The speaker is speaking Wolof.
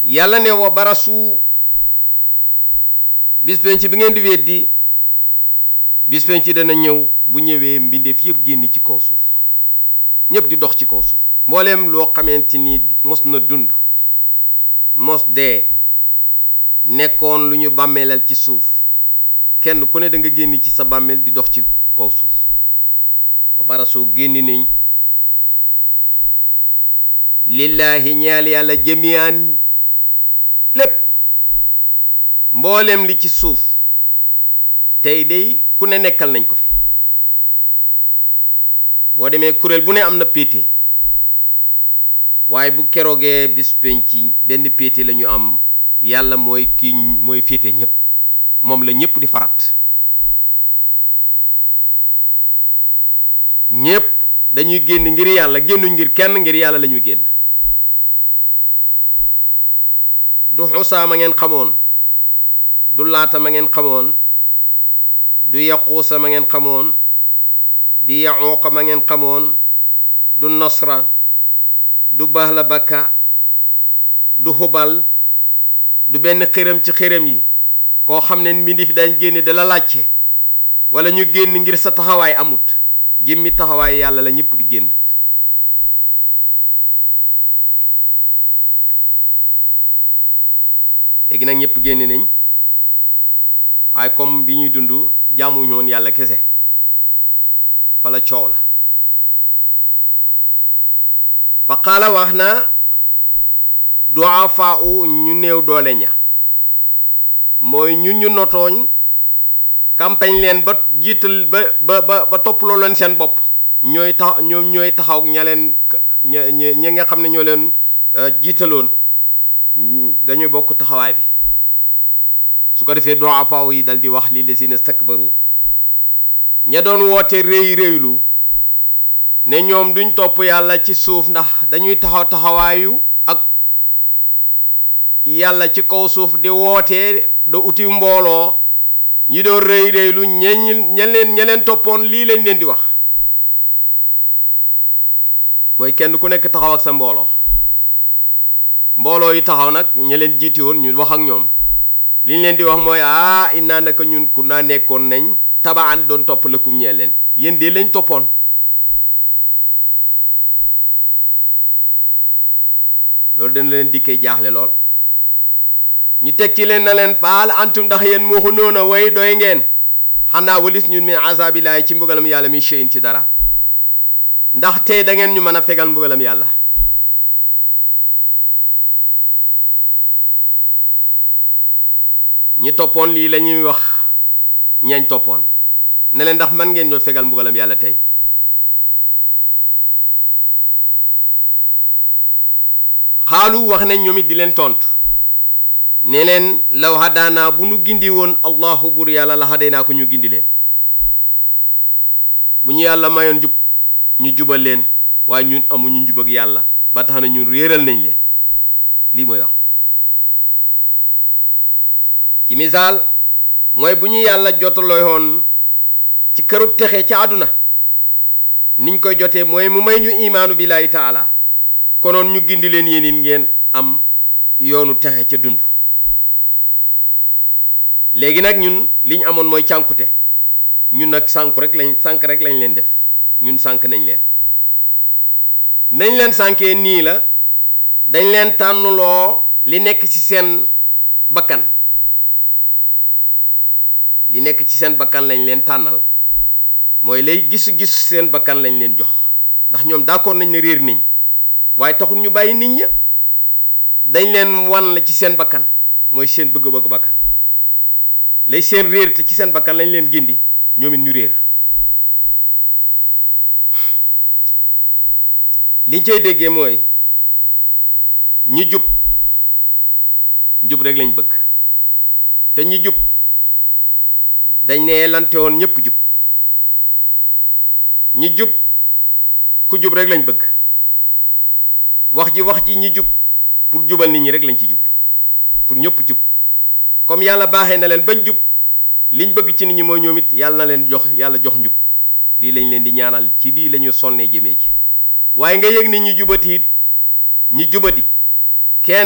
yàlla ne wa barasu bis penc bi ngeen di weddi bis penc dana ñëw bu ñëwee mbindeef yëpp génn ci kaw suuf ñëpp di dox ci kaw suuf mbooleem loo xamante ni mos na dund mos dee nekkoon lu ñu bàmmeelal ci suuf kenn ku ne da nga génn ci sa bàmmeel di dox ci kaw suuf wa barasoo génn nañ lillaahi ñaal yàlla jamian lépp mbooleem li ci suuf tey day ku ne nekkal nañ ko fi boo demee kuréel bu ne am na péete waaye bu keroogee bis penc benn péete la ñu am yàlla mooy kii mooy féete ñépp moom la ñépp di farat ñépp dañuy génn ngir yàlla génnuñ ngir kenn ngir yàlla la ñuy génn du xusaa ma ngeen xamoon du laata ma ngeen xamoon du yaquusa ma ngeen xamoon di yaquuqa ma ngeen xamoon du nasra du bahla bakka du xubal du benn xëram ci xëram yi koo xam ne mbindi fi dañ génne da la laajte wala ñu génn ngir sa taxawaay amut jëmmi taxawaay yàlla la ñëpp di génn léegi nag ñëpp génn nañ waaye comme bi ñuy dund jaamuñu woon yàlla kese fa la coow la fa qaala wax na duafaa u ñu néew doole ña mooy ñun ñu notooñ campagne leen ba jiital ba ba ba ba toppaloo leen seen bopp ñooy tax ñoom ñooy taxaw ña leen ña ña nga xam ne ñoo leen jiitaloon dañuy bokk taxawaay bi su ko defee duafaa yi dal di wax lii la si ne stakbaru ña doon woote réy réylu ne ñoom duñ topp yàlla ci suuf ndax dañuy taxaw taxawaayu ak yàlla ci kaw suuf di wootee da uti mbooloo ñi doon rëy rëylu ñeñ ña leen ña leen toppoon lii lañ leen di wax mooy kenn ku nekk taxaw ak sa mbooloo mbooloo yi taxaw nag ña leen jiiti woon ñu wax ak ñoom liñ leen di wax mooy ah innaa naka ñun ku naa nekkoon nañ tabaan doon topp lëkkum ñee leen yéen de lañ toppoon loolu dana leen dikkee jaaxle lool ñu tekki leen na leen faal antum ndax yéen muuxu noona way doy ngeen xanaa walis ñun min azabillahi ci mbugalam yàlla mi shay'in ci dara ndax tey da ngeen ñu mën a fegal mbugalam yàlla ñi toppoon lii la ñuy wax ñañ toppoon ne leen ndax man ngeen ñoo fegal mbugalam yàlla tey xaalu wax nañ ñoom it di leen tontu ne leen law hadaana bu nu gindi woon allahu bur yàlla la haday naa ko ñu gindi leen bu ñu yàlla mayoon jub ñu jubal leen waaye ñun amuñu njub ak yàlla ba tax na ñun réeral nañ leen lii mooy wax bi ci misaal mooy bu ñu yàlla jotaloo woon ci kërub texe ci àdduna niñ koy jotee mooy mu may ñu imaanu billaahi taala konoon ñu gindi leen yéen it ngeen am yoonu texe ca dund léegi nag ñun li ñu amoon mooy cànkute ñun nag sànku rek lañ sànk rek lañ leen def ñun sànk nañ leen nañ leen sànkee nii la dañ leen tànnuloo li nekk ci seen bakkan li nekk ci seen bakkan lañ leen tànnal mooy lay gisu-gisu seen bakkan lañ leen jox ndax ñoom d'accord nañ ne réer nañ waaye taxul ñu bàyyi nit ña dañ leen wan la ci seen bakkan mooy seen bëgg-bëgg bakkan lay seen réer te ci seen bakkan lañ leen gindi ñoom it ñu réer liñ cay déggee mooy ñi jub jub rek lañ bëgg te ñi jub dañ ne lante woon ñépp jub ñi jub ku jub rek lañ bëgg wax ji wax ji ñi jub pour jubal nit ñi rek lañ ci jublu pour ñëpp jub comme yàlla baaxee na leen bañ jub liñ bëgg ci nit ñi mooy ñoom it yàlla na leen jox yàlla jox njub lii lañ leen di ñaanal ci lii la ñu sonnee jëmee ci waaye nga yëg ni ñi jubati it ñi jubati